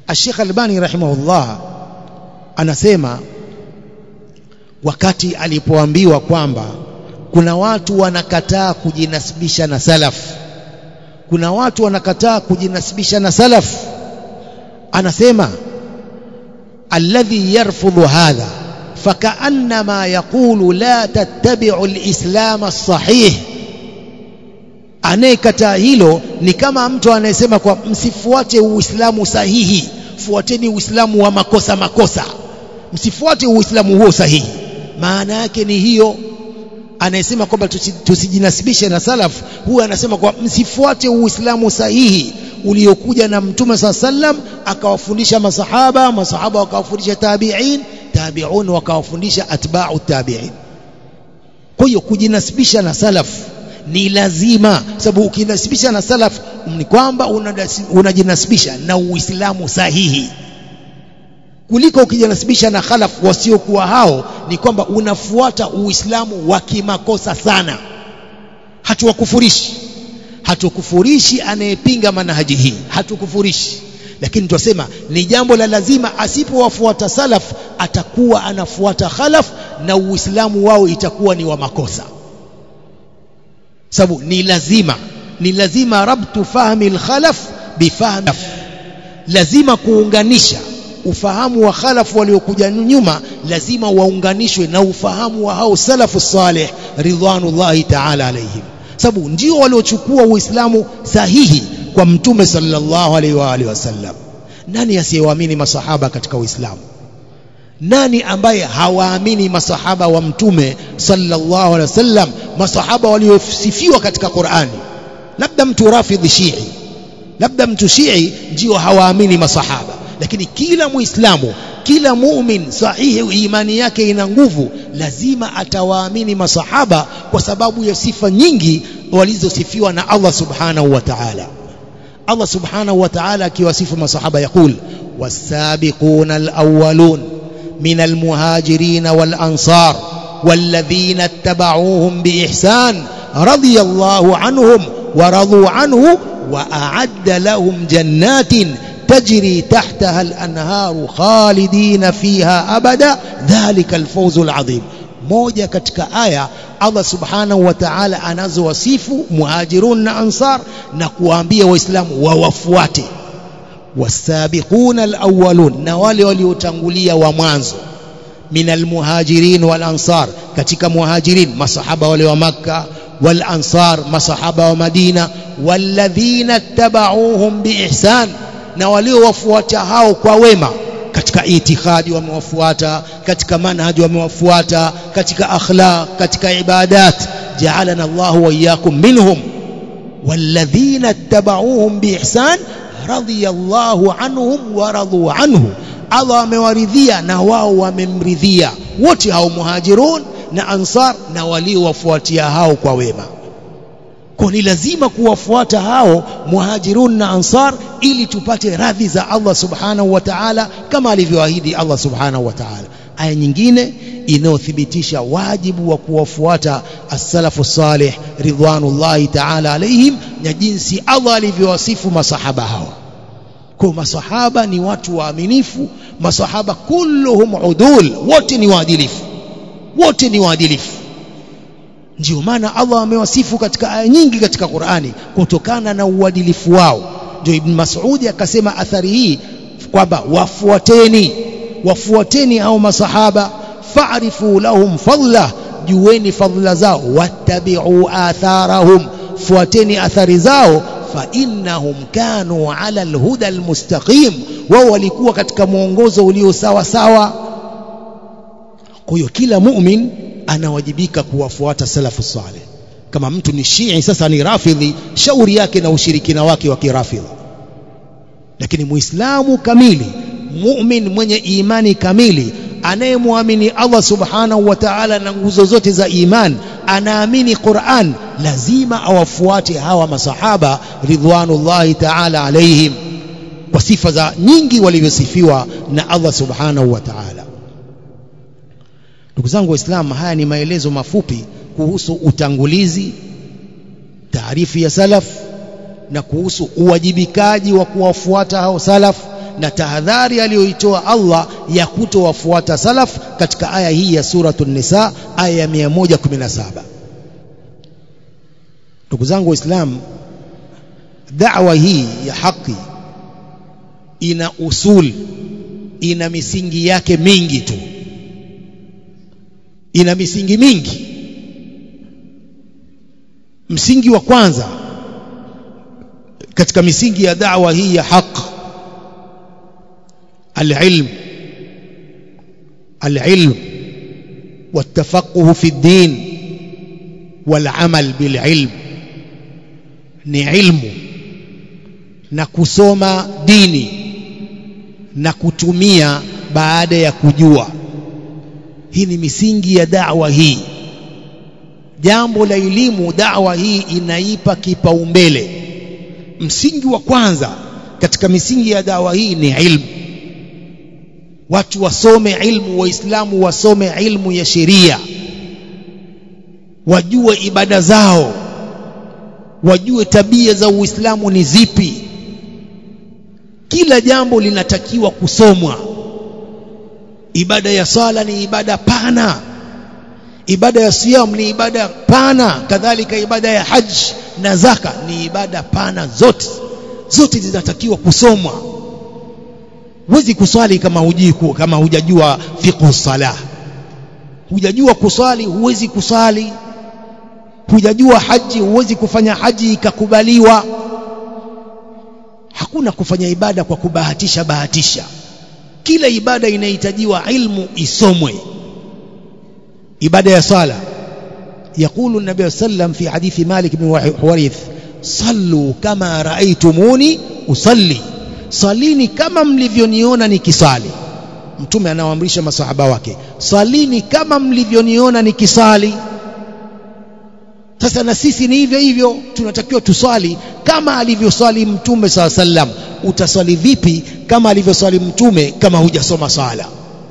Sheikh Albani rahimahullah anasema wakati alipoambiwa kwamba kuna watu wanakataa kujinasibisha na salaf kuna watu wanakataa kujinasibisha na salaf anasema alladhi yarfudhu hadha فكأنما يقول لا تتبعوا الإسلام الصحيح anayekataa hilo ni kama mtu anayesema kwa msifuate uislamu sahihi fuateni uislamu wa makosa makosa msifuate uislamu huo sahihi maana yake ni hiyo anayesema kwamba tusijinasibishe na salaf huwa anasema kwa msifuate uislamu sahihi uliokuja na mtume saa sallam akawafundisha masahaba masahaba wakawafundisha tabi'in tabi'un wakawafundisha atba'u tabi'in kwa hiyo kujinasibisha na salaf ni lazima sababu ukijinasibisha na salaf ni kwamba unajinasibisha na uislamu sahihi kuliko ukijinasibisha na khalaf wasiokuwa hao ni kwamba unafuata uislamu wa kimakosa sana hatuwakufurishi hatukufurishi anayepinga manhaji hii hatukufurishi lakini tunasema ni jambo la lazima asipowafuata salaf atakuwa anafuata khalaf na uislamu wao itakuwa ni wa makosa sababu ni lazima ni lazima rabtu fahmi alkhalaf bifahmi lazima kuunganisha ufahamu wa khalaf waliokuja nyuma lazima waunganishwe na ufahamu wa hao salafu salih ridwanullahi ta'ala alaihim sababu ndio waliochukua uislamu sahihi kwa mtume sallallahu alaihi wa alihi wasallam nani asiyewaamini masahaba katika uislamu nani ambaye hawaamini masahaba wa mtume sallallahu alaihi wasallam masahaba waliosifiwa katika Qur'ani labda mtu rafidhi shii labda mtu shii ndio hawaamini masahaba lakini kila muislamu kila mumin sahihi imani yake ina nguvu lazima atawaamini masahaba kwa sababu ya sifa nyingi walizosifiwa na Allah subhanahu wa ta'ala Allah subhanahu wa ta'ala akiwasifu masahaba yakul wasabiquna alawwalun min almuhajirin walansar والذين اتبعوهم بإحسان رضي الله عنهم ورضوا عنه وأعد لهم جنات تجري تحتها الأنهار خالدين فيها أبدا ذلك الفوز العظيم moja katika aya Allah subhanahu wa ta'ala anazowasifu muhajirun na ansar na kuwaambia waislamu wawafuate wasabiquna alawwalun na wale waliotangulia wa mwanzo min almuhajirin wal ansar katika muhajirin masahaba wale wa makka wal ansar masahaba wa madina walladhina tabauhum biihsan na waliowafuata hao kwa wema katika itikadi wamewafuata katika manhaji wamewafuata katika akhlaq katika ibadat ja'alana Allahu wa iyyakum minhum walladhina tabauhum biihsan radiyallahu anhum wa radu anhu Allah amewaridhia na wao wamemridhia wote hao muhajirun na ansar na waliowafuatia hao kwa wema kwa ni lazima kuwafuata hao muhajirun na ansar ili tupate radhi za Allah subhanahu wa ta'ala kama alivyoahidi Allah subhanahu wa ta'ala aya nyingine inayothibitisha wajibu wa kuwafuata as-salafu salih ridwanullahi ta'ala alaihim na jinsi Allah alivyowasifu masahaba hawa kwa masahaba ni watu waaminifu masahaba kulluhum udul wote ni waadilifu wote ni waadilifu ndio maana Allah amewasifu katika aya nyingi katika Qur'ani kutokana na uadilifu wao ndio Ibn Mas'ud akasema athari hii kwamba wafuateni wafuateni hao masahaba fa'rifu lahum fadla jueni fadla zao wattabi'u atharahum fuateni athari zao fa innahum kanu ala alhuda almustaqim wao walikuwa katika mwongozo ulio sawa sawa kwa hiyo kila mu'min anawajibika kuwafuata salafu saleh kama mtu ni shii sasa ni rafidhi shauri yake na ushirikina wake wa kirafidhi lakini muislamu kamili mu'min mwenye imani kamili anayemwamini Allah subhanahu wa ta'ala na nguzo zote za iman anaamini Qur'an lazima awafuate hawa masahaba ridwanullahi ta'ala alaihim kwa sifa za nyingi walivyosifiwa na Allah subhanahu wa ta'ala ndugu zangu waislamu haya ni maelezo mafupi kuhusu utangulizi taarifu ya salaf na kuhusu uwajibikaji wa kuwafuata hao salaf na tahadhari aliyoitoa Allah ya kutowafuata salaf katika aya hii ya suratul nisa aya ya 117 ndugu zangu waislamu da'wa hii ya haki ina usul ina misingi yake mingi tu ina misingi mingi msingi wa kwanza katika misingi ya da'wa hii ya haq العلم العلم والتفقه في الدين والعمل بالعلم ni ilmu na kusoma dini na kutumia baada ya kujua hii ni misingi ya da'wa hii jambo la elimu da'wa hii inaipa kipaumbele msingi wa kwanza katika misingi ya dawa hii ni ilmu watu wasome ilmu waislamu wasome ilmu ya sheria wajue ibada zao wajue tabia za uislamu ni zipi kila jambo linatakiwa kusomwa ibada ya sala ni ibada pana ibada ya siyam ni ibada pana kadhalika ibada ya haji na zaka ni ibada pana zote zote zinatakiwa kusomwa huwezi kuswali kama hujui kama hujajua fiqh salah hujajua kuswali huwezi kuswali hujajua haji huwezi kufanya haji ikakubaliwa hakuna kufanya ibada kwa kubahatisha bahatisha kila ibada inahitajiwa ilmu isomwe ibada ya sala يقول النبي صلى الله عليه وسلم في حديث مالك بن حويرث صلوا كما رأيتموني أصلي salini kama mlivyoniona nikisali mtume anawaamrisha masahaba wake salini kama mlivyoniona nikisali sasa na sisi ni hivyo hivyo tunatakiwa tuswali kama alivyoswali mtume saa sallam utaswali vipi kama alivyoswali mtume kama hujasoma swala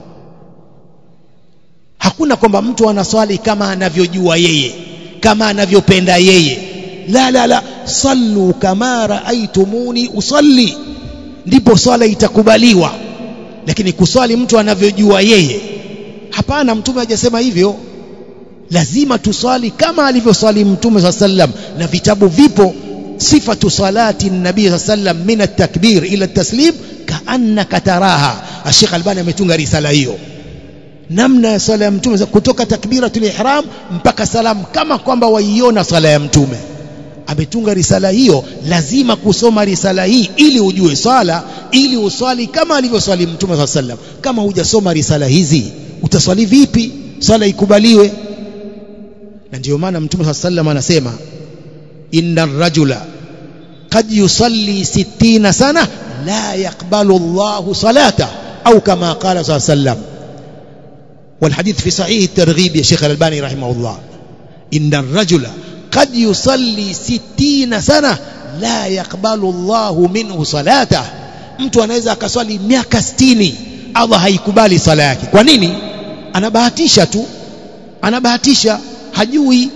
hakuna kwamba mtu anaswali kama anavyojua yeye kama anavyopenda yeye la la la sallu kama raaitumuni usalli ndipo swala itakubaliwa lakini kuswali mtu anavyojua yeye hapana mtume hajasema hivyo lazima tuswali kama alivyoswali mtume saa sallam na vitabu vipo sifatu salati nabii saa sallam min at-takbir ila at-taslim kaannaka taraha Sheikh Albani ametunga risala hiyo namna ya swala ya mtume kutoka takbiratul ihram mpaka salam kama kwamba waiona swala ya mtume ametunga risala hiyo lazima kusoma risala hii ili ujue swala ili uswali kama alivyoswali mtume saa sallam kama hujasoma risala hizi utaswali vipi swala ikubaliwe na ndio maana mtume saa sallam anasema inna rajula qad yusalli sittina sana la yaqbalu Allahu salata au kama qala saa sallam والحديث في صحيح الترغيب يا شيخ الألباني رحمه الله إن الرجل قد يصلي ستين سنة لا يقبل الله منه صلاته mtu anaweza akaswali miaka 60 Allah haikubali sala yake kwa nini anabahatisha tu anabahatisha hajui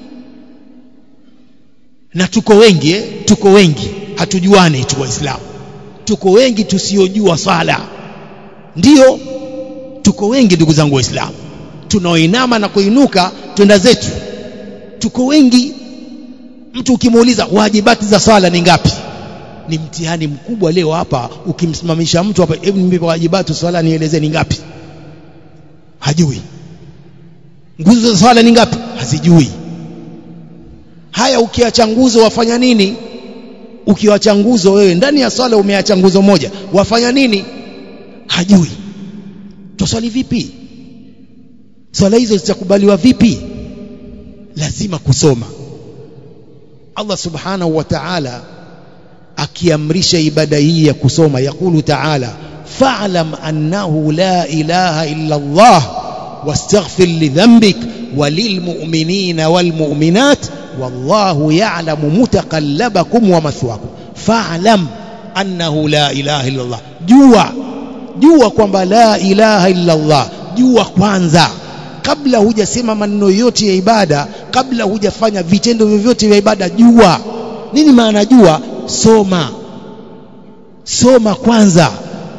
na tuko wengi eh? tuko wengi hatujuani tu waislamu tuko wengi tusiojua swala ndiyo tuko wengi ndugu zangu waislamu tunaoinama na kuinuka twenda zetu tuko wengi mtu ukimuuliza wajibati za swala ni ngapi ni mtihani mkubwa leo hapa ukimsimamisha mtu hapa hebu nipe wajibati swala nieleze ni ngapi hajui nguzo za swala ni ngapi hazijui haya ukiacha nguzo wafanya nini ukiwacha nguzo wewe ndani ya swala umeacha nguzo moja wafanya nini hajui tuswali vipi swala hizo zitakubaliwa vipi lazima kusoma Allah subhanahu wa ta'ala akiamrisha ibada hii ya kusoma yakulu ta'ala fa'lam annahu la ilaha illa Allah wastaghfir li dhanbik walilmu'minina walmu'minat wallahu ya'lamu mutaqallabakum wa mathwakum fa'lam annahu la ilaha illa Allah jua jua kwamba la ilaha illa Allah jua kwanza kabla hujasema maneno yote ya ibada kabla hujafanya vitendo vyovyote vya ibada jua nini maana jua soma soma kwanza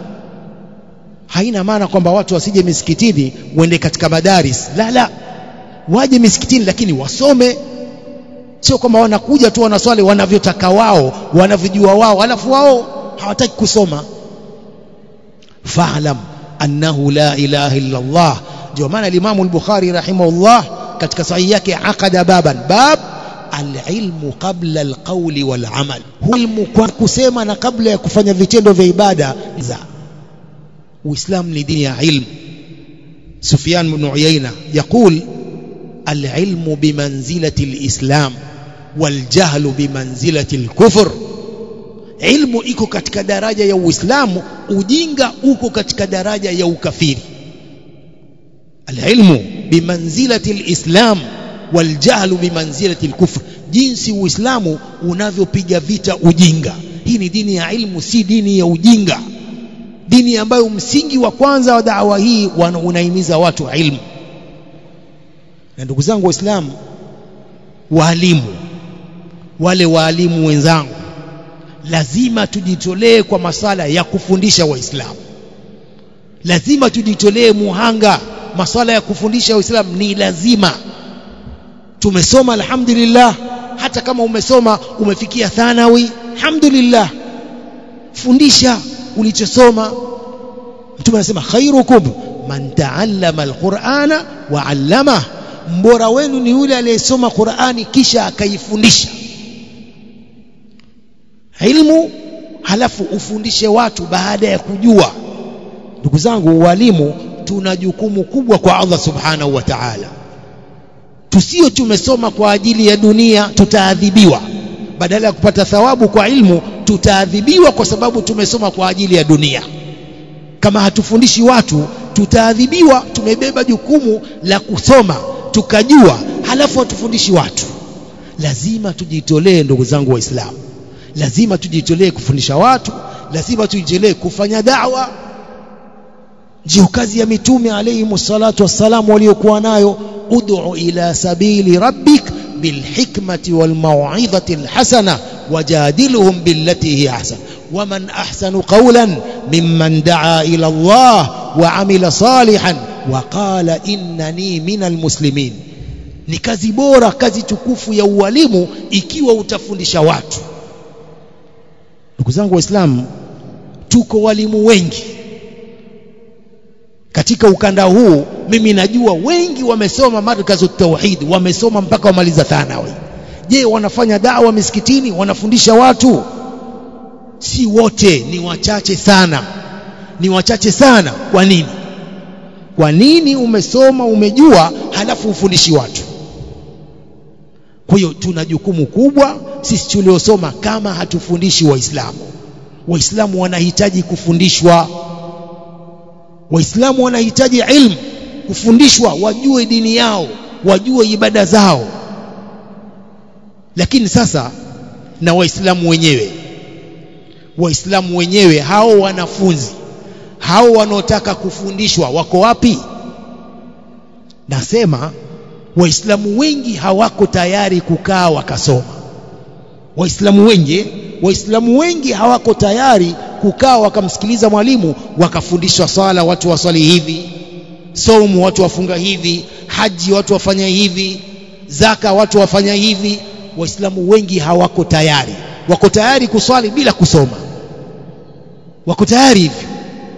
haina maana kwamba watu wasije misikitini uende katika madaris la la waje misikitini lakini wasome sio kwamba wanakuja tu wanaswali wanavyotaka wao wanavyojua wao alafu wao hawataki kusoma fa'lam annahu la ilaha illa Allah ndio maana Imam al-Bukhari rahimahullah katika sahihi yake akada baban bab alilmu qabla alqawli walamal ilmu kwa kusema na kabla ya kufanya vitendo vya ibada za uislamu ni dini ya ilmu Sufyan ibn Uyayna يقول العلم بمنزلة الإسلام والجهل بمنزلة الكفر ilmu iko katika daraja ya uislamu ujinga uko katika daraja ya ukafiri alilmu bimanzilati alislam waljahlu bimanzilati alkufr jinsi uislamu unavyopiga vita ujinga hii ni dini ya ilmu si dini ya ujinga dini ambayo msingi wa kwanza wa dawa hii unahimiza watu ilmu na ndugu zangu waislamu waalimu wale waalimu wenzangu lazima tujitolee kwa masala ya kufundisha waislamu lazima tujitolee muhanga maswala ya kufundisha waislamu ni lazima tumesoma alhamdulillah hata kama umesoma umefikia thanawi alhamdulillah fundisha ulichosoma mtume anasema khairukum man taallama alqur'ana wa 'allama mbora wenu ni yule aliyesoma Qur'ani kisha akaifundisha ilmu halafu ufundishe watu baada ya kujua ndugu zangu walimu tuna jukumu kubwa kwa Allah subhanahu wa ta'ala tusio tumesoma kwa ajili ya dunia tutaadhibiwa badala ya kupata thawabu kwa ilmu tutaadhibiwa kwa sababu tumesoma kwa ajili ya dunia kama hatufundishi watu tutaadhibiwa tumebeba jukumu la kusoma tukajua halafu hatufundishi watu lazima tujitolee ndugu zangu waislamu lazima tujitolee kufundisha watu lazima tujitolee kufanya da'wa ndio kazi ya mitume alayhi salatu wassalam waliokuwa nayo ud'u ila sabili rabbik bilhikmati walmau'izati alhasana wajadilhum billati hi ahsan ومن أحسن قولا ممن دعا إلى الله وعمل صالحا وقال إنني من المسلمين ni kazi bora kazi tukufu ya ualimu ikiwa utafundisha watu ndugu zangu waislamu tuko walimu wengi katika ukanda huu mimi najua wengi wamesoma markazu tauhid wamesoma mpaka wamaliza thanawi je wanafanya dawa misikitini wanafundisha watu si wote ni wachache sana ni wachache sana kwa nini kwa nini umesoma umejua halafu ufundishi watu kwa hiyo tuna jukumu kubwa sisi tuliosoma kama hatufundishi waislamu waislamu wanahitaji kufundishwa waislamu wanahitaji ilmu kufundishwa wajue dini yao wajue ibada zao lakini sasa na waislamu wenyewe waislamu wenyewe hao wanafunzi hao wanaotaka kufundishwa wako wapi nasema waislamu wengi hawako tayari kukaa wakasoma waislamu wengi waislamu wengi hawako tayari kukaa wakamsikiliza mwalimu wakafundishwa swala watu waswali hivi somu watu wafunga hivi haji watu wafanya hivi zaka watu wafanya hivi waislamu wengi hawako tayari wako tayari kuswali bila kusoma wako tayari hivyo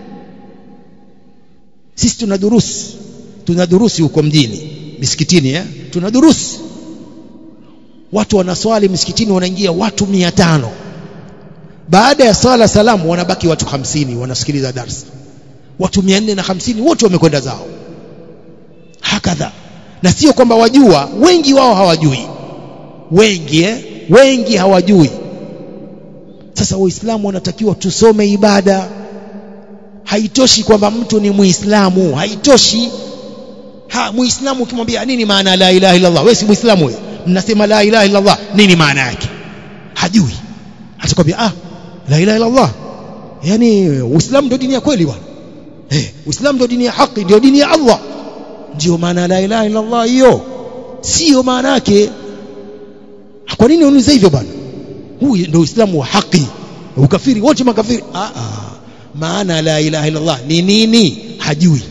sisi tuna durusi tuna durusi huko mjini misikitini eh? tuna durusi watu wanaswali misikitini wanaingia watu mia tano baada ya sala salamu wanabaki watu hamsini wanasikiliza darsa watu mia nne na hamsini wote wamekwenda zao hakadha na sio kwamba wajua wengi wao hawajui wengi eh? wengi hawajui sasa waislamu wanatakiwa tusome ibada haitoshi kwamba mtu ni muislamu haitoshi ha muislamu ukimwambia nini maana la ilaha illa Allah wewe si muislamu wewe mnasema la ilaha illa Allah nini maana yake hajui atakwambia ah la ilaha illa Allah yani uislamu ndio dini ya kweli bwana eh uislamu ndio dini ya haki ndio dini ya Allah ndio maana la ilaha illa Allah hiyo sio maana yake kwa nini unauliza hivyo bwana huu ndio uislamu wa haki ukafiri wote makafiri ah ah maana la ilaha illallah ni nini hajui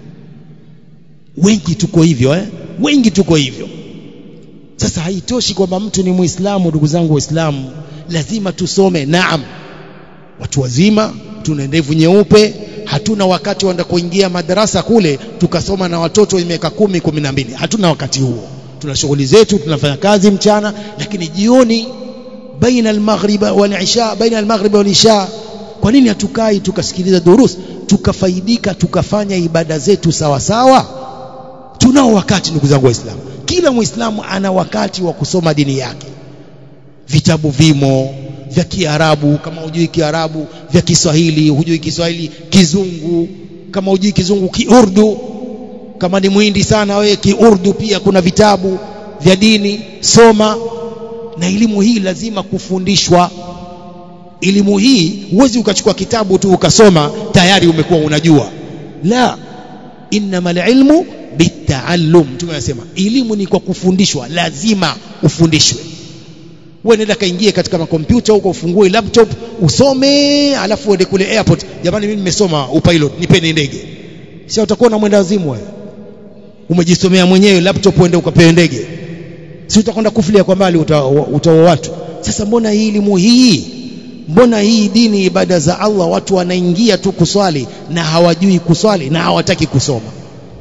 wengi tuko hivyo eh? wengi tuko hivyo sasa haitoshi kwamba mtu ni muislamu ndugu zangu waislamu lazima tusome naam watu wazima tuna ndevu nyeupe hatuna wakati wa kuingia madarasa kule tukasoma na watoto wenye miaka kumi kumi na mbili hatuna wakati huo tuna shughuli zetu tunafanya kazi mchana lakini jioni baina almaghrib wal isha baina almaghrib wal isha kwa nini hatukai tukasikiliza durus tukafaidika tukafanya ibada zetu sawa sawa tunao wakati ndugu zangu waislamu kila muislamu ana wakati wa kusoma dini yake vitabu vimo vya Kiarabu kama hujui Kiarabu vya Kiswahili hujui Kiswahili Kizungu kama hujui Kizungu Kiurdu kama ni mwindi sana wewe Kiurdu pia kuna vitabu vya dini soma na elimu hii lazima kufundishwa elimu hii huwezi ukachukua kitabu tu ukasoma tayari umekuwa unajua la innamal ilmu bitaallum mtume anasema elimu ni kwa kufundishwa lazima ufundishwe wewe nenda kaingie katika makompyuta huko ufungue laptop usome alafu uende kule airport jamani mimi nimesoma upilot nipeni ndege sio utakuwa na mwenda wazimu wewe umejisomea mwenyewe laptop uende ukapewe ndege si utakwenda kufilia kwa mbali utaoa uta watu sasa mbona hii elimu hii mbona hii dini ibada za Allah watu wanaingia tu kuswali na hawajui kuswali na hawataki kusoma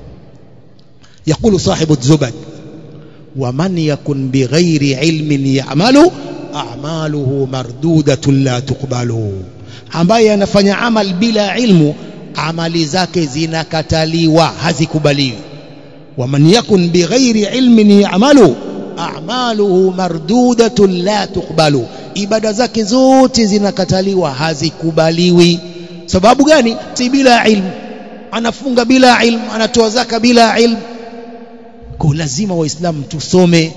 يقول صاحب الزبد ومن يكن بغير علم يعمل أعماله مردودة لا تقبل ambaye anafanya amal bila ilmu amali zake zinakataliwa hazikubaliwi waman yakun bighairi ilmin ya'malu a'maluhu mardudatun la tuqbalu ibada zake zote zinakataliwa hazikubaliwi sababu gani si bila ilmu anafunga bila ilmu anatoa zaka bila ilmu kwa lazima waislamu tusome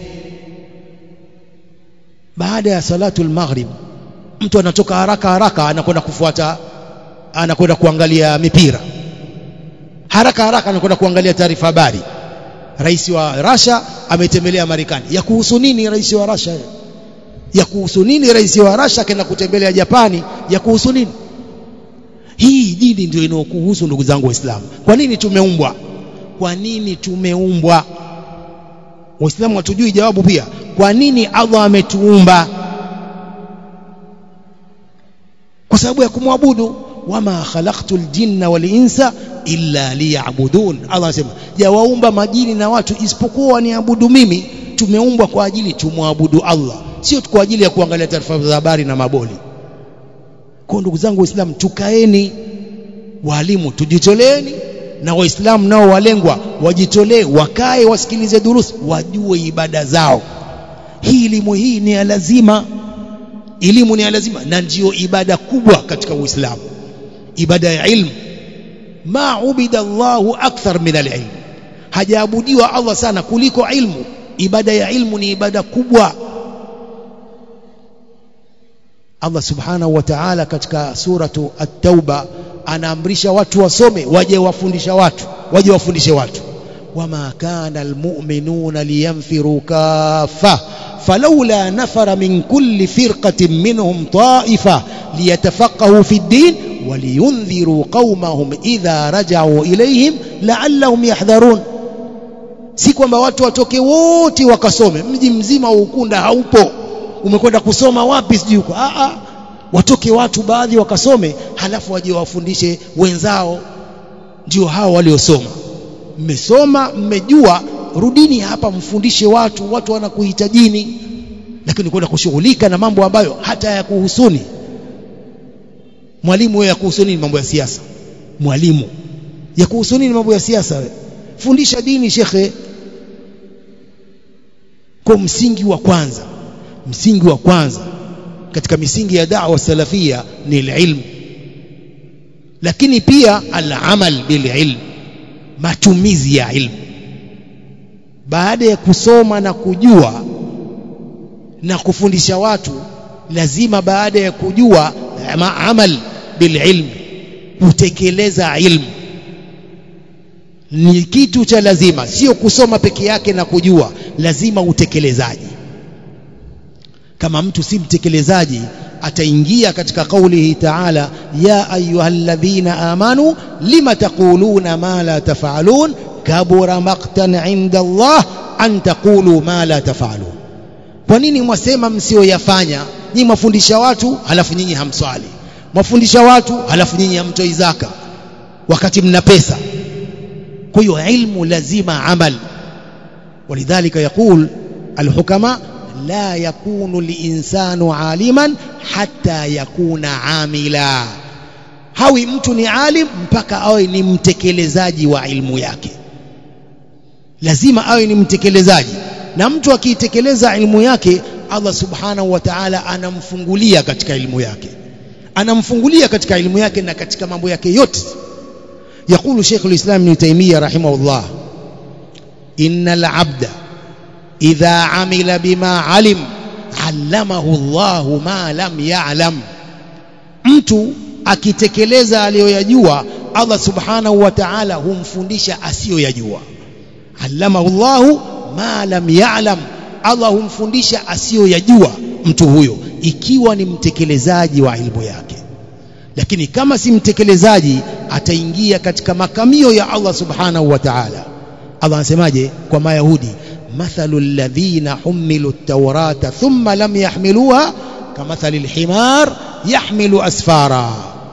baada ya salatul maghrib mtu anatoka haraka haraka anakwenda kufuata anakwenda kuangalia mipira haraka haraka anakwenda kuangalia taarifa habari rais wa Russia ametembelea Marekani ya kuhusu nini rais wa Russia ya kuhusu nini rais wa Russia akaenda kutembelea Japani ya kuhusu nini hii dini ndio inayokuhusu ndugu zangu waislamu kwa nini tumeumbwa kwa nini tumeumbwa waislamu hatujui jawabu pia kwa nini Allah ametuumba kwa sababu ya kumwabudu wama khalaqtul jinna wal insa illa liya'budun Allah anasema jawaumba majini na watu isipokuwa niabudu mimi tumeumbwa kwa ajili tumwabudu Allah sio kwa ajili ya kuangalia taarifa za habari na maboli kwa ndugu zangu waislamu tukaeni walimu tujitoleeni na waislamu nao walengwa wajitolee wakae wasikilize durus wajue ibada zao hii elimu hii ni ya lazima elimu ni ya lazima na ndiyo ibada kubwa katika uislamu ibada ya ilmu ma ubida Allahu akthar min alilm hajaabudiwa Allah sana kuliko ilmu ibada ya ilmu ni ibada kubwa Allah subhanahu wa ta'ala katika suratu at-tauba anaamrisha watu wasome waje wafundisha watu waje wafundishe watu wama kana almu'minuna liyanfiru kaffa falawla nafara min kulli firqatin minhum ta'ifa liyatafaqahu fi ad-din ولينذروا قومهم إذا رجعوا إليهم لعلهم يحذرون si kwamba watu watoke wote wakasome mji mzima wa ukunda haupo umekwenda kusoma wapi sijui huko a a watoke watu baadhi wakasome halafu waje wafundishe wenzao ndio hao waliosoma mmesoma mmejua rudini hapa mfundishe watu watu wanakuhitajini lakini kwenda kushughulika na mambo ambayo hata yakuhusuni mwalimu wewe yakuhusu nini mambo ya siasa mwalimu yakuhusu nini mambo ya siasa wewe fundisha dini shekhe kwa msingi wa kwanza msingi wa kwanza katika misingi ya da'wa salafia ni ilmu lakini pia al-amal bil ilm matumizi ya ilmu baada ya kusoma na kujua na kufundisha watu lazima baada ya kujua amal bil ilm kutekeleza ilmu ni kitu cha lazima sio kusoma peke yake na kujua lazima utekelezaji kama mtu si mtekelezaji ataingia katika kaulihi ta'ala ya ayyuhalladhina amanu lima taquluna ma la taf'alun kabura maqtan 'inda Allah an taqulu ma la taf'alun kwa nini mwasema msioyafanya nyinyi mwafundisha watu halafu nyinyi hamswali mwafundisha watu halafu nyinyi hamtoi zaka wakati mna pesa kwa hiyo ilmu lazima amal ولذلك يقول الحكماء لا يكون الإنسان عالما حتى يكون عاملا hawi mtu ni alim mpaka awe ni mtekelezaji wa ilmu yake lazima awe ni mtekelezaji na mtu akiitekeleza ilmu yake Allah subhanahu wa ta'ala anamfungulia katika ilmu yake anamfungulia katika ilmu yake na katika mambo yake yote يقول شيخ الإسلام ابن تيمية رحمه الله إن العبد إذا عمل بما علم علمه الله ما لم يعلم mtu akitekeleza aliyoyajua Allah subhanahu wa ta'ala humfundisha asiyoyajua allamahu Allahu ma lam ya'lam Allah humfundisha asiyoyajua mtu huyo ikiwa ni mtekelezaji wa ilmu yake lakini kama si mtekelezaji ataingia katika makamio ya Allah subhanahu wa ta'ala Allah anasemaje kwa mayahudi mathalu alladhina humilu at-taurata thumma lam yahmiluha kamathali al-himar yahmilu asfara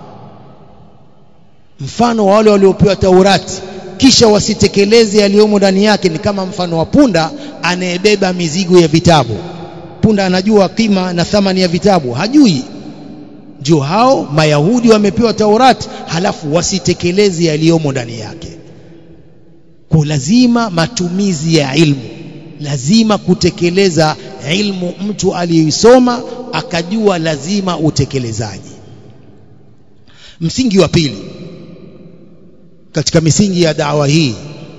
mfano wa wale waliopewa taurati kisha wasitekeleze yaliyomo ndani yake ni kama mfano wa punda anayebeba mizigo ya vitabu punda anajua kima na thamani ya vitabu hajui ndio hao mayahudi wamepewa taurati halafu wasitekeleze yaliyomo ndani yake kwa lazima matumizi ya ilmu lazima kutekeleza ilmu mtu aliyoisoma akajua lazima utekelezaji msingi wa pili katika misingi ya dawa hii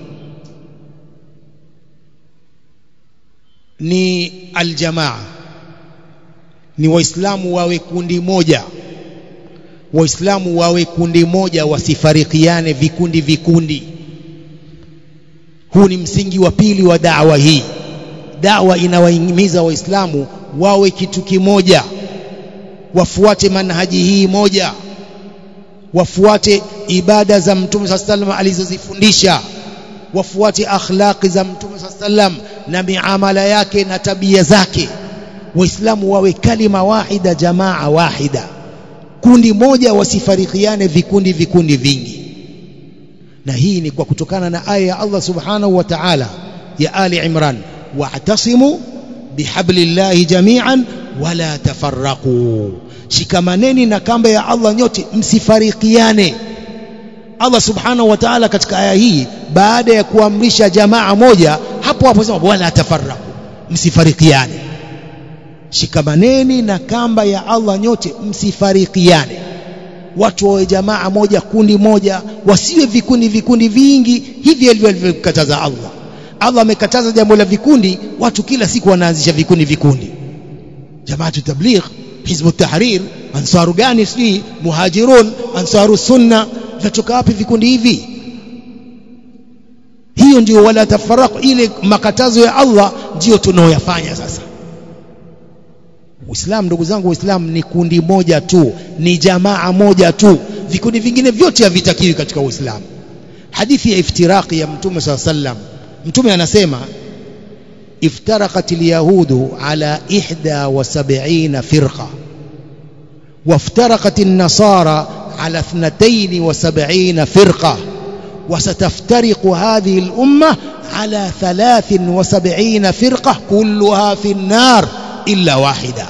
ni aljamaa ni waislamu wawe kundi moja waislamu wawe kundi moja wasifarikiane vikundi vikundi huu ni msingi wa pili wa dawa hii dawa inawahimiza waislamu wawe kitu kimoja wafuate manhaji hii moja wafuate ibada za mtume saa sallam alizozifundisha wafuate akhlaqi za mtume saa sallam na miamala yake na tabia zake waislamu wawe kalima wahida jamaa wahida kundi moja wasifarikiane vikundi vikundi vingi na hii ni kwa kutokana na aya ya Allah subhanahu wa ta'ala ya Ali Imran wa'tasimu bihablillahi jami'an wala tafarraqu shikamaneni na kamba ya Allah nyote msifarikiane Allah subhanahu wa ta'ala katika aya hii baada ya kuamrisha jamaa moja hapo hapo sema wala tafarraqu msifarikiane shikamaneni na kamba ya Allah nyote msifarikiane watu wawe jamaa moja kundi moja wasiwe vikundi vikundi vingi hivi alivyokataza Allah Allah amekataza jambo la vikundi watu kila siku wanaanzisha vikundi vikundi jamaatu tabligh hizbu tahrir ansaru gani sijui muhajirun ansaru sunna vinatoka wapi vikundi hivi hiyo ndio wala tafarraq ile makatazo ya Allah ndio tunaoyafanya sasa Uislamu ndugu zangu Uislamu ni kundi moja tu ni jamaa moja tu vikundi vingine vyote havitakiwi katika Uislamu hadithi ya iftiraqi ya Mtume SAW sallam Mtume anasema iftaraqat alyahudu ala 71 firqa وافترقت النصارى على 72 فرقة وستفترق هذه الأمة على 73 فرقة كلها في النار illa wahida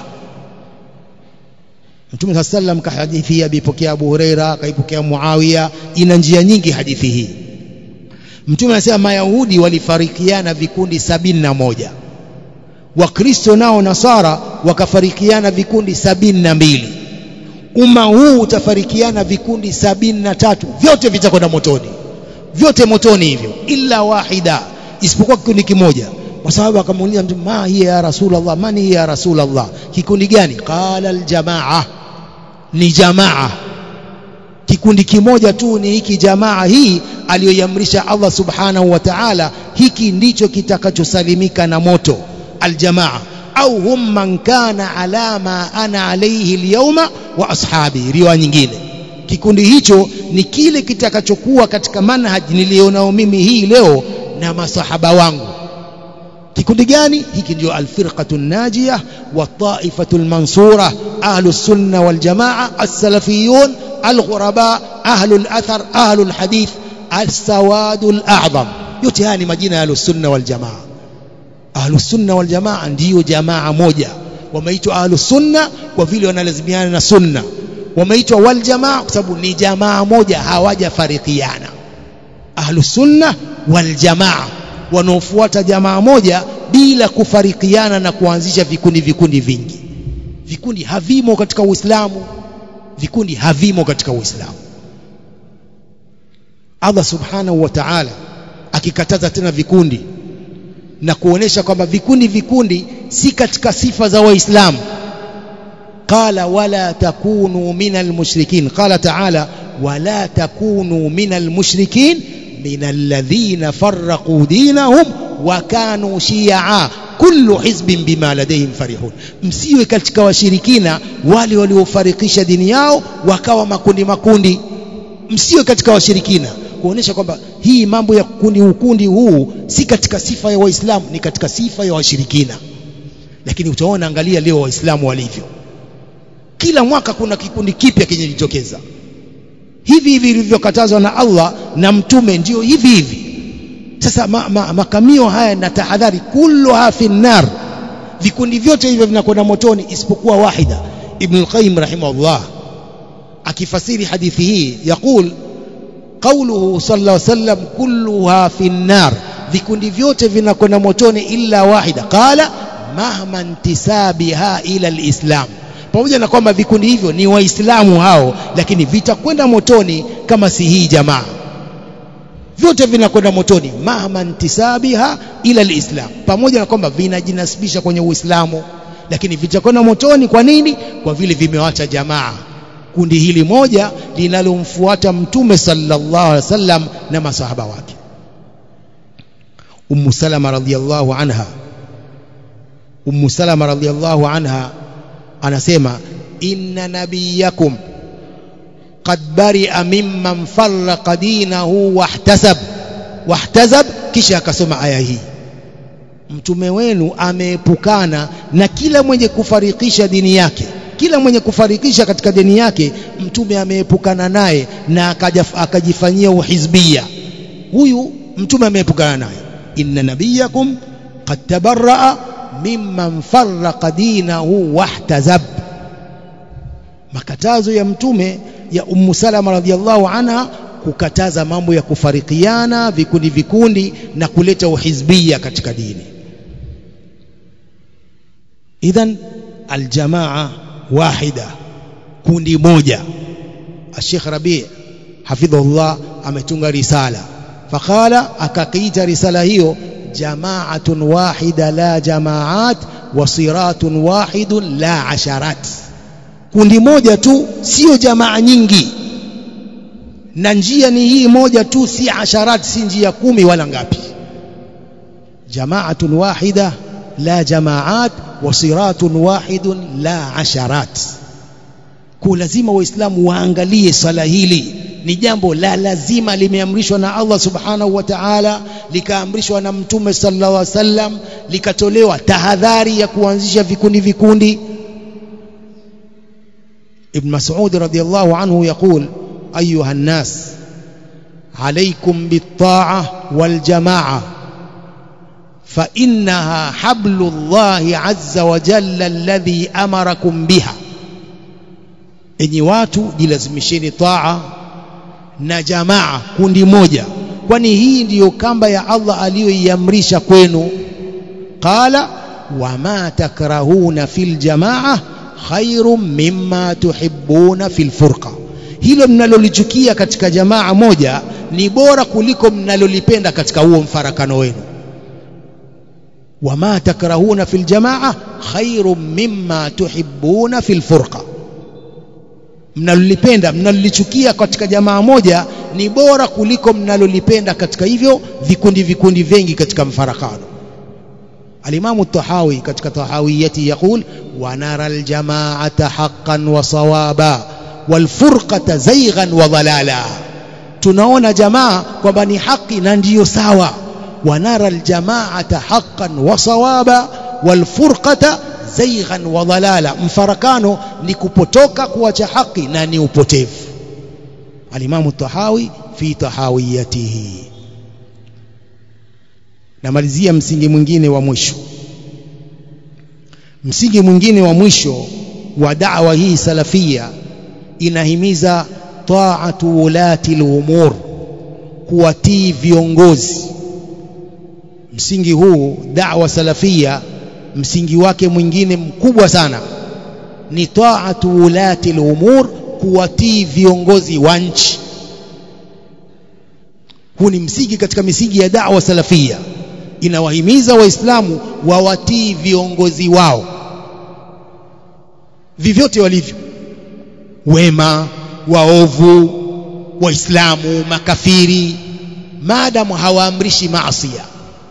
Mtume صلى الله عليه kahadithi hii alipokea Abu Huraira akaipokea Muawiya ina njia nyingi hadithi hii Mtume anasema Mayahudi walifarikiana vikundi sabini na moja Wakristo nao Nasara wakafarikiana vikundi sabini na mbili umma huu utafarikiana vikundi sabini na tatu vyote vitakwenda motoni vyote motoni hivyo illa wahida isipokuwa kikundi kimoja kwa sababu akamuuliza mtu ma hiya ya rasulullah mani hiya ya rasulullah kikundi gani qala aljamaa ni jamaa kikundi kimoja tu ni hiki jamaa hii aliyoiamrisha Allah subhanahu wa ta'ala hiki ndicho kitakachosalimika na moto aljamaa au hum man kana ala ma ana alayhi alyawma wa ashabi riwaya nyingine kikundi hicho ni kile kitakachokuwa katika manhaji nilionao mimi hii leo na masahaba wangu kikundi gani hiki ndio alfirqatu najiyah wa taifatu almansura ahlus sunna wal jamaa as-salafiyun alghuraba ahlul athar ahlul hadith as-sawadul a'zam yote haya ni majina ya ahlus sunna wal jamaa ahlus sunna wal jamaa ndiyo jamaa moja wameitwa ahlus sunna kwa vile wanalazimiana na sunna wameitwa wal jamaa kwa sababu ni jamaa moja hawajafarikiana ahlus sunna wal jamaa wanaofuata jamaa moja bila kufarikiana na kuanzisha vikundi vikundi vingi vikundi havimo katika Uislamu vikundi havimo katika Uislamu Allah subhanahu wa ta'ala akikataza tena vikundi na kuonesha kwamba vikundi vikundi si katika sifa za waislamu qala wala takunu minal mushrikin qala ta'ala wala takunu minal mushrikin minal ladhina farraqu dinahum wa kanu shi'a kullu hizbin bima ladayhim farihun msiwe katika washirikina wale waliofarikisha dini yao wakawa makundi makundi msiwe katika washirikina kuonesha kwamba hii mambo ya kundi ukundi huu si katika sifa ya waislamu ni katika sifa ya washirikina lakini utaona angalia leo waislamu walivyo kila mwaka kuna kikundi kipya kinajitokeza hivi hivi vilivyokatazwa na Allah na mtume ndio hivi hivi sasa ma, ma, makamio haya na tahadhari kulluha fi nar vikundi vyote hivyo vinakwenda motoni isipokuwa wahida ibn al-qayyim rahimahullah akifasiri hadithi hii yakul qawluhu sallallahu alayhi wasallam kulluha fi nar vikundi vyote vinakwenda motoni illa wahida qala mahma intisabiha ila alislam pamoja na kwamba vikundi hivyo ni waislamu hao lakini vitakwenda motoni kama si hii jamaa vyote vinakwenda motoni mahma intisabiha ila alislam pamoja na kwamba vinajinasibisha kwenye uislamu lakini vitakwenda motoni kwa nini kwa vile vimewacha jamaa kundi hili moja linalomfuata mtume sallallahu alaihi wasallam na masahaba wake Ummu Salama radhiyallahu anha Ummu Salama radhiyallahu anha anasema inna nabiyakum qad bari'a mimman farraqa dinahu wahtasab wahtasab kisha akasoma aya hii mtume wenu ameepukana na kila mwenye kufarikisha dini yake kila mwenye kufarikisha katika dini yake mtume ameepukana naye na akajifanyia uhizbia huyu mtume ameepukana naye inna nabiyakum qad tabarra'a mimman farraqa dinahu wahtazab makatazo ya mtume ya ummu salama radhiallahu anha kukataza mambo ya kufarikiana vikundi vikundi na kuleta uhizbia katika dini idhan aljamaa wahida kundi moja Sheikh Rabi hafidhullah ametunga risala fakala akakiita risala hiyo jamaatun wahida la jamaat wa siratun wahidun la asharat kundi moja tu sio jamaa nyingi na njia ni hii moja tu si asharat si njia kumi wala ngapi jamaatun wahida la jamaat wa siratun wahidun la asharat kwa lazima waislamu waangalie swala hili ni jambo la lazima limeamrishwa na Allah subhanahu wa ta'ala likaamrishwa na mtume sallallahu alaihi wasallam likatolewa tahadhari ya kuanzisha vikundi vikundi ابن مسعود رضي الله عنه يقول أيها الناس عليكم بالطاعة والجماعة فإنها حبل الله عز وجل الذي أمركم بها enyi watu jilazimisheni taa na jamaa kundi moja kwani hii ndiyo kamba ya Allah aliyoiamrisha kwenu qala wama takrahuna fil jamaa khairum mimma tuhibbuna fil furqa hilo mnalolichukia katika jamaa moja ni bora kuliko mnalolipenda katika huo mfarakano wenu wama takrahuna fil jamaa khairum mimma tuhibbuna fil furqa mnalolipenda mnalolichukia katika jamaa moja ni bora kuliko mnalolipenda katika hivyo vikundi vikundi vingi katika mfarakano alimamu tahawi katika tahawiyati yaqul wa nara aljamaata haqqan wa sawaba walfurqata zayghan wa dhalala tunaona jamaa kwamba ni haki na ndiyo sawa wa nara aljamaata haqqan wa sawaba walfurqata zayghan wa dhalala mfarakano ni kupotoka kuacha haki na ni upotevu alimamu tahawi fi tahawiyatihi namalizia msingi mwingine wa mwisho msingi mwingine wa mwisho wa da'wa hii salafia inahimiza ta'atu ulati al-umur kuwatii viongozi msingi huu da'wa salafia msingi wake mwingine mkubwa sana ni ta'atu ulati al-umur kuwatii viongozi wa nchi huu ni msingi katika misingi ya da'wa salafia inawahimiza waislamu wawatii viongozi wao vyovyote walivyo wema waovu waislamu makafiri maadamu hawaamrishi maasiya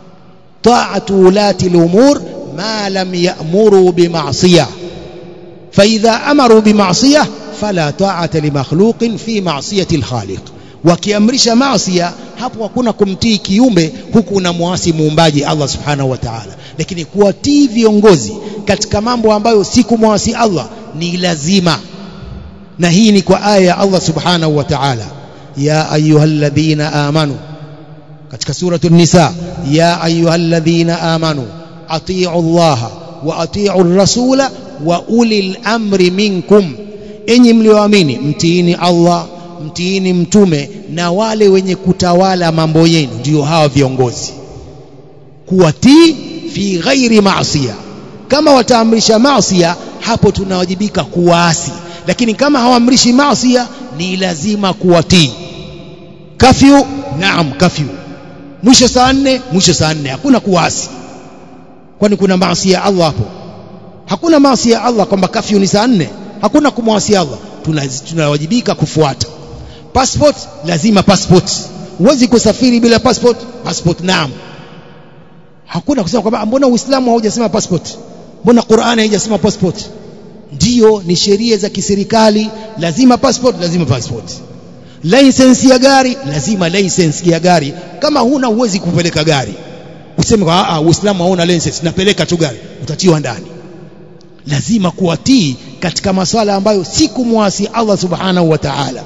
taatu ulati lumur ma lam yamuru bimasiya faidha amaru bimasiya fala taata limakhluqin fi masiyati lkhaliq wakiamrisha maasia hapo hakuna kumtii kiumbe huku unamwasi muumbaji Allah subhanahu wa ta'ala lakini kuwatii viongozi katika mambo ambayo si kumwasi Allah ni lazima na hii ni kwa aya ya Allah subhanahu wa ta'ala ya ayyuhalladhina amanu katika suratu nisa ya ayyuhalladhina amanu atii'u Allah wa atii'u rasula wa ulil amri minkum enyi mlioamini mtiini Allah mtiini mtume na wale wenye kutawala mambo yenu ndio hawa viongozi kuwatii fi ghairi maasiya kama wataamrisha maasiya hapo tunawajibika kuwaasi lakini kama hawaamrishi maasiya ni lazima kuwatii kafyu naam kafyu mwisho saa nne mwisho saa nne hakuna kuwaasi kwani kuna maasi ya Allah hapo hakuna maasi ya Allah kwamba kafyu ni saa nne hakuna kumwasi Allah tunawajibika kufuata passport lazima passport huwezi kusafiri bila passport passport naam hakuna kusema kwamba mbona uislamu haujasema passport mbona qurani haijasema passport ndiyo ni sheria za kiserikali lazima passport lazima passport license ya gari lazima license ya gari kama huna huwezi kupeleka gari useme kwa a uislamu hauna license napeleka tu gari utatiwa ndani lazima kuwatii katika maswala ambayo si kumwasi Allah subhanahu wa ta'ala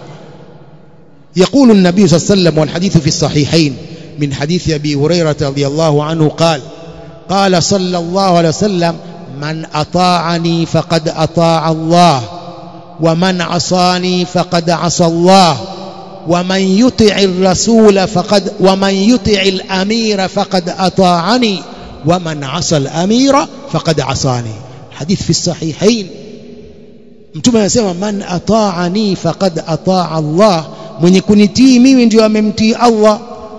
يقول النبي صلى الله عليه وسلم والحديث في الصحيحين من حديث أبي هريرة رضي الله عنه قال قال صلى الله عليه وسلم من أطاعني فقد أطاع الله ومن عصاني فقد عصى الله ومن يطع الرسول فقد ومن يطع الأمير فقد أطاعني ومن عصى الأمير فقد عصاني حديث في الصحيحين mtume anasema man ataani faqad ataa Allah mwenye kunitii mimi ndio amemtii Allah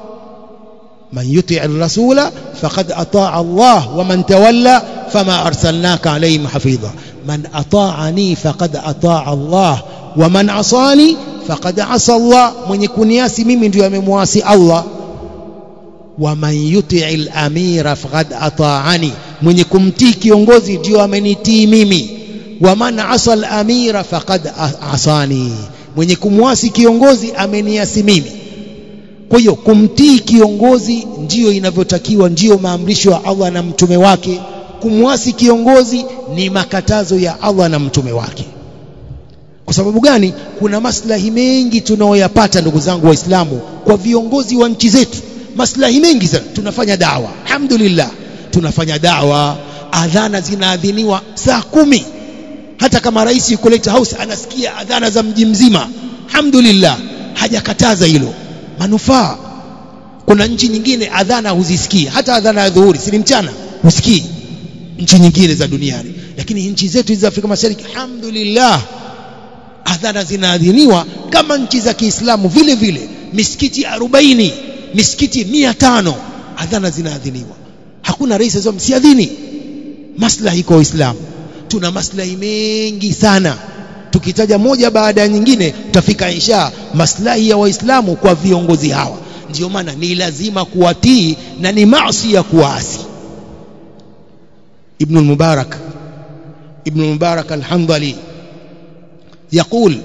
man yuti ar-rasula faqad ataa Allah wa man tawalla fama arsalnaka alayhim hafidha man ataani faqad ataa Allah wa man asani faqad asa Allah mwenye kuniasi mimi ndio amemwasi Allah wa man yuti al-amira faqad ataani mwenye kumtii kiongozi ndio amenitii mimi wa man asa al-amira faqad asani mwenye kumwasi kiongozi ameniasi mimi kwa hiyo kumtii kiongozi ndiyo inavyotakiwa ndiyo maamrisho ya Allah na mtume wake kumwasi kiongozi ni makatazo ya Allah na mtume wake kwa sababu gani kuna maslahi mengi tunaoyapata ndugu zangu waislamu kwa viongozi wa nchi zetu maslahi mengi sana tunafanya dawa alhamdulillah tunafanya dawa adhana zinaadhiniwa saa kumi hata kama rais yuko Lake House anasikia adhana za mji mzima alhamdulillah hajakataza hilo manufaa kuna nchi nyingine adhana huzisikii hata adhana ya dhuhuri si mchana husikii nchi nyingine za duniani lakini nchi zetu hizi za Afrika Mashariki alhamdulillah adhana zinaadhiniwa kama nchi za Kiislamu vile vile misikiti 40 misikiti 500 adhana zinaadhiniwa hakuna rais azom msiadhini maslahi kwa Uislamu tuna maslahi mengi sana tukitaja moja baada ya nyingine tutafika insha maslahi ya waislamu kwa viongozi hawa ndio maana ni lazima kuwatii na ni maasi ya kuasi ابن المبارك ابن المبارك الحنظلي يقول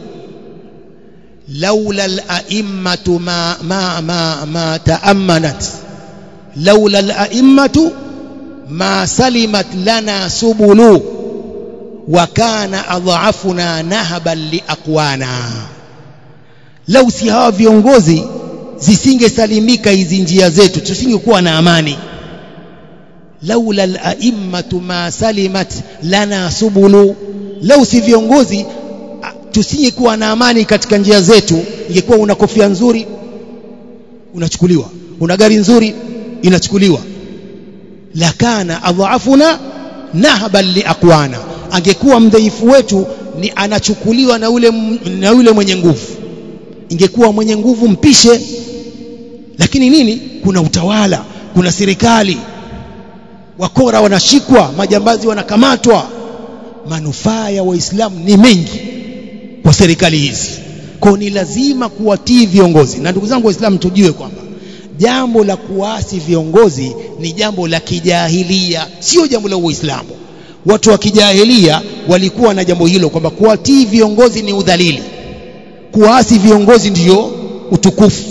لولا الأئمة ما ما ما ما تأمنت لولا الأئمة ما سلمت لنا سبل وكان أضعفنا نهبا لأقوانا لو si hawa viongozi zisingesalimika hizi njia zetu tusingekuwa na amani laula al-a'immatu ma salimat lana subulu lau si viongozi tusingekuwa na amani katika njia zetu ingekuwa una kofia nzuri unachukuliwa una gari nzuri inachukuliwa lakana adhaafuna nahaban liaqwana angekuwa mdhaifu wetu ni anachukuliwa na ule na yule mwenye nguvu ingekuwa mwenye nguvu mpishe lakini nini kuna utawala kuna serikali wakora wanashikwa majambazi wanakamatwa manufaa ya waislamu ni mengi kwa serikali hizi kwa ni lazima kuwatii viongozi na ndugu zangu waislamu tujue kwamba jambo la kuasi viongozi ni jambo la kijahilia sio jambo la uislamu watu wa kijahilia walikuwa na jambo hilo kwamba kuwatii viongozi ni udhalili kuasi viongozi ndiyo utukufu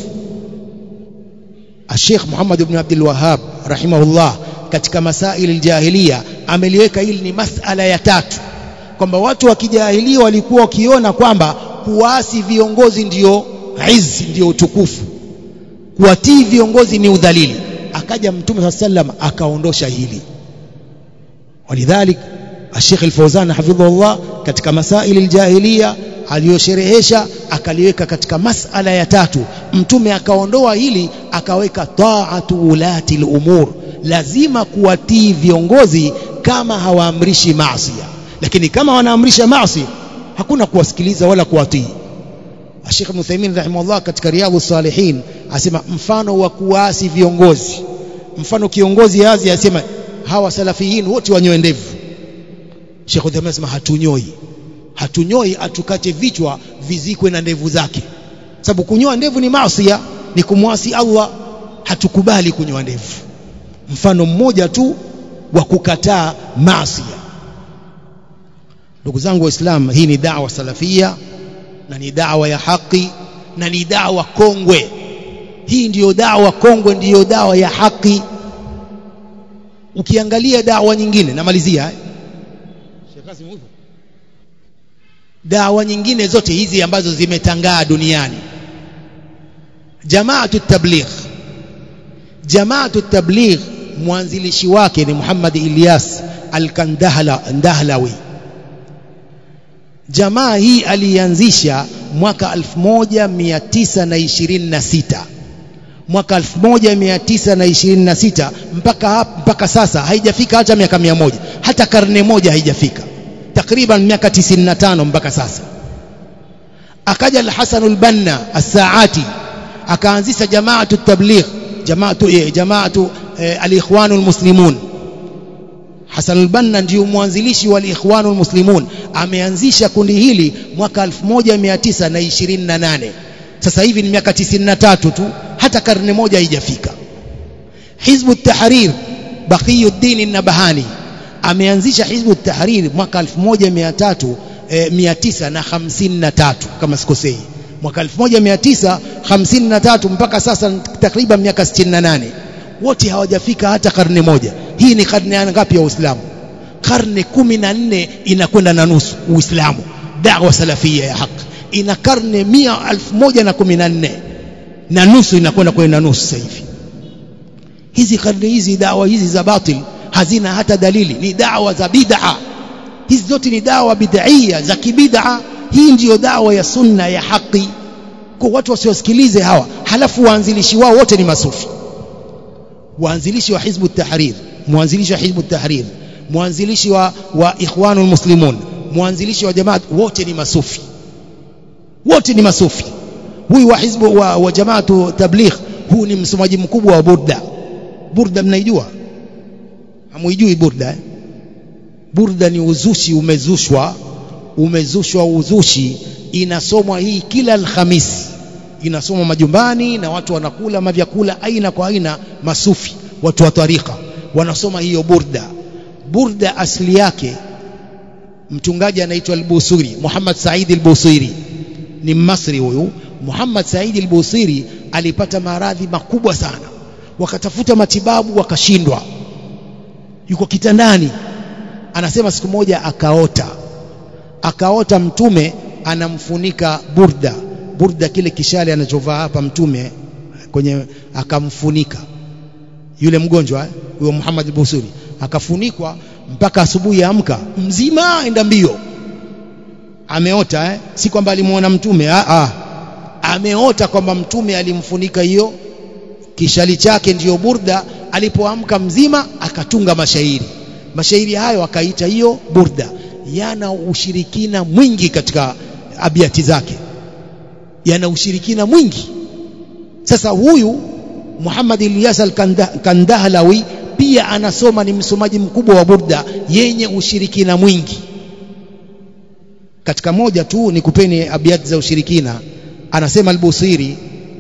Sheikh Muhammad ibn Abdul Wahhab rahimahullah katika masaili aljahiliya ameliweka hili ni masala ya tatu kwamba watu wa kijahilia walikuwa wakiona kwamba kuasi viongozi ndiyo izzi ndiyo utukufu kuwatii viongozi ni udhalili akaja mtume sallam akaondosha hili walidhalik Sheikh Al-Fawzan hafidhahullah katika masaili aljahiliya aliyosherehesha akaliweka katika masala ya tatu mtume akaondoa hili akaweka taatu ulati al-umur lazima kuwatii viongozi kama hawaamrishi maasi lakini kama wanaamrisha maasi hakuna kuwasikiliza wala kuwatii Sheikh Muthaimin rahimahullah katika Riyadhus Salihin asema mfano wa kuasi viongozi mfano kiongozi yazi asema hawa salafiyin wote wanyoe ndevu Sheikh Muthaimin asema hatunyoi hatunyoi atukate vichwa vizikwe na ndevu zake sababu kunyoa ndevu ni maasi ni kumwasi Allah hatukubali kunyoa ndevu mfano mmoja tu wa kukataa maasi ndugu zangu waislamu hii ni da'wa salafia na ni da'wa ya haki na ni da'wa kongwe hii ndiyo da'wa kongwe ndiyo da'wa ya haki ukiangalia da'wa nyingine namalizia eh? dawa nyingine zote hizi ambazo zimetangaa duniani jamaatu tabligh jamaatu tabligh mwanzilishi wake ni Muhammad Ilyas al-Kandahlawi jamaa hii alianzisha mwaka 1926 mwaka 1926 mpaka mpaka sasa haijafika hata miaka mia moja hata karne moja haijafika takriban miaka 95 mpaka sasa akaja al-Hasan al-Banna as-Saati akaanzisha jamaatu tabligh jamaatu eh, jamaatu eh, al-Ikhwan al-Muslimun Hasan al-Banna ndio mwanzilishi wa al-Ikhwan al-Muslimun ameanzisha kundi hili mwaka 1928 sasa hivi ni miaka 93 tu hata karne moja haijafika Hizbu at-Tahrir Baqiyuddin an-Nabhani ameanzisha Hizbu Tahrir mwaka 1300 eh, 953 kama sikosei mwaka 1953 mpaka sasa takriban miaka 68 wote hawajafika hata karne moja hii ni karne ngapi ya Uislamu karne 14 inakwenda na nusu Uislamu da'wa salafia ya haki ina karne 1114 na nusu inakwenda kwenda nusu sasa hivi hizi karne hizi dawa hizi za batil hazina hata dalili ni dawa za bid'a hizi zote ni dawa bid'ia za kibid'a hii ndiyo dawa ya sunna ya haki kwa watu wasiosikilize hawa halafu waanzilishi wao wote ni masufi waanzilishi wa hizbu tahrir mwanzilishi wa hizbu tahrir mwanzilishi wa, wa ikhwanul muslimun mwanzilishi wa jamaa wote ni masufi wote ni masufi huyu wa hizbu wa, wa jamaatu tabligh huu ni msomaji mkubwa wa burda burda mnaijua hamuijui burda eh? burda ni uzushi umezushwa umezushwa uzushi inasomwa hii kila alhamisi inasomwa majumbani na watu wanakula mavyakula aina kwa aina masufi watu wa tarika wanasoma hiyo burda burda asili yake mtungaji anaitwa al-Busiri Muhammad Said al-Busiri ni Mmasri huyu Muhammad Said al-Busiri alipata maradhi makubwa sana wakatafuta matibabu wakashindwa yuko kitandani anasema siku moja akaota akaota mtume anamfunika burda burda kile kishale anachovaa hapa mtume kwenye akamfunika yule mgonjwa huyo Muhammad al-Busiri akafunikwa mpaka asubuhi amka mzima enda mbio ameota eh? si kwamba alimuona mtume ah, ah. ameota kwamba mtume alimfunika hiyo kishali chake ndiyo burda alipoamka mzima akatunga mashairi mashairi hayo akaita hiyo burda yana ushirikina mwingi katika abiati zake yana ushirikina mwingi sasa huyu Muhammad Ilyas al-Kandahlawi pia anasoma ni msomaji mkubwa wa burda yenye ushirikina mwingi katika moja tu ni kupeni abiati za ushirikina anasema al-Busiri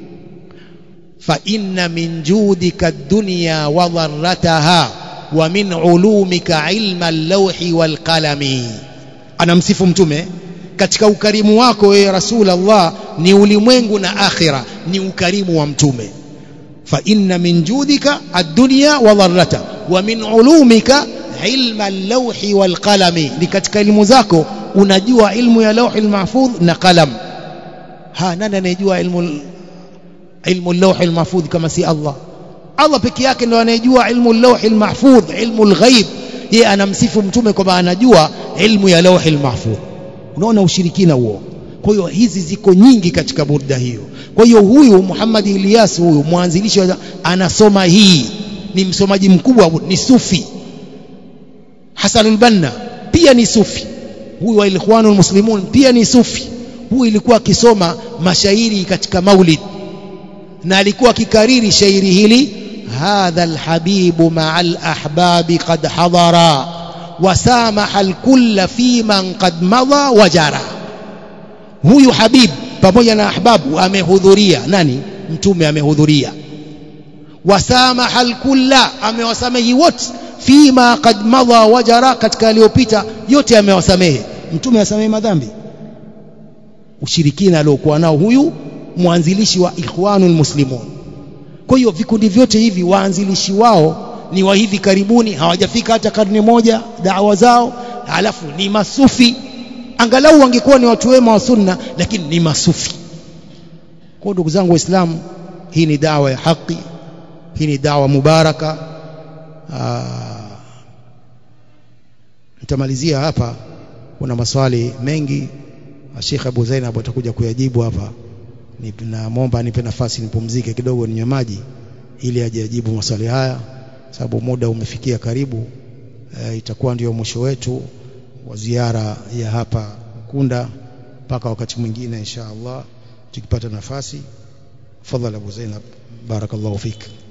fa inna min judika ad-dunya wa dharrataha wa min ulumika ilma al-lawhi wal qalami anamsifu mtume katika ukarimu wako wewe rasulullah ni ulimwengu na akhira ni ukarimu wa mtume fa inna min judika ad-dunya wa dharrata wa min ulumika ilma al-lawhi wal qalami ni katika elimu zako unajua ilmu ya lawhi al-mahfudh na qalam ha nani anayejua ilmu ilmu al-lawhi al-mahfudh kama si Allah Allah peke yake ndo anayejua ilmu al-lawhi al-mahfudh ilmu al-ghaib yeye anamsifu mtume kwamba anajua ilmu ya lawhi al-mahfudh unaona ushirikina huo kwa hiyo hizi ziko nyingi katika burda hiyo kwa hiyo huyu Muhammad Ilyas huyu mwanzilishi anasoma hii ni msomaji mkubwa ni sufi Hasan al-Banna pia ni sufi huyu wa Ikhwanul Muslimun pia ni sufi huyu ilikuwa akisoma mashairi katika maulid na alikuwa akikariri shairi hili hadha alhabibu ma'al ahbabi qad hadara wasamaha alkulla fi man qad madha wajara huyu habib pamoja na ahbabu amehudhuria nani mtume amehudhuria wasamaha alkulla amewasamehi wote fima qad madha wajara katika aliyopita yote amewasamehe mtume asamehe madhambi ushirikina aliokuwa nao huyu mwanzilishi wa ikhwanul muslimun kwa hiyo vikundi vyote hivi waanzilishi wao ni wa hivi karibuni hawajafika hata karne moja dawa zao alafu ni masufi angalau wangekuwa ni watu wema wa sunna lakini ni masufi kwa ndugu zangu waislamu hii ni dawa ya haki hii ni dawa mubaraka nitamalizia hapa kuna maswali mengi Sheikh Abu Zainab atakuja kuyajibu hapa ninamwomba nipe nafasi nipumzike kidogo ninywe maji ili ajijibu maswali haya sababu muda umefikia karibu e, itakuwa ndio mwisho wetu wa ziara ya hapa Kunda mpaka wakati mwingine insha Allah tukipata nafasi fadhali Abu Zainab barakallahu fik